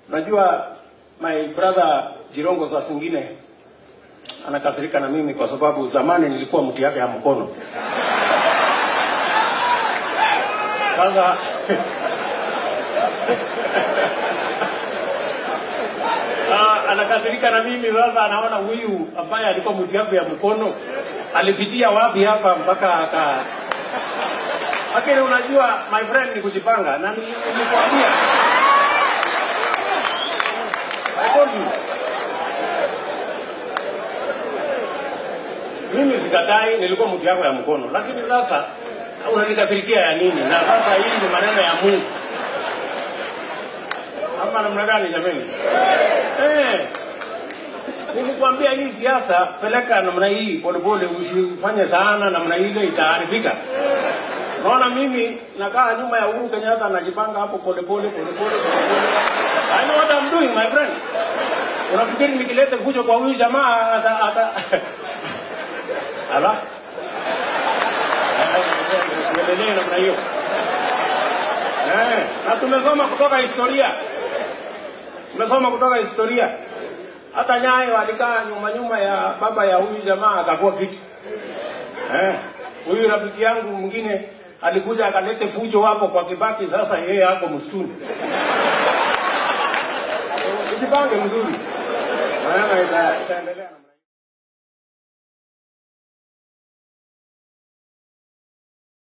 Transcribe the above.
Unajua my brother Jirongo saa zingine anakasirika na mimi kwa sababu zamani nilikuwa mti yake ya mkono. Sasa Ah, anakasirika na mimi sasa, anaona huyu ambaye alikuwa mti yake ya mkono alipitia wapi hapa mpaka aka lakini unajua my friend ni kujipanga na ni- nilikwambia I told you. Mimi sikatai, nilikuwa mtu yako ya mkono, lakini sasa unanikasirikia ya nini? Na sasa hii ni maneno ya Mungu ama namna gani jameni? Eh, nilikwambia hii siasa peleka namna hii polepole, usifanye sana namna ile, itaharibika. Naona mimi nakaa nyuma ya Uhuru Kenyatta najipanga hapo polepole polepole polepole. I know what I'm doing my friend. Unafikiri nikileta fujo kwa huyu jamaa ata ata ala tuendelee namna hiyo eh, na tumesoma kutoka historia, tumesoma kutoka historia. Hata Nyayo alikaa nyuma nyuma ya baba ya huyu jamaa akakuwa kiti eh. Huyu rafiki yangu mwingine alikuja akalete fujo hapo kwa Kibaki, sasa yeye hapo msituni. Tujipange mzuri, maana ita- itaendelea.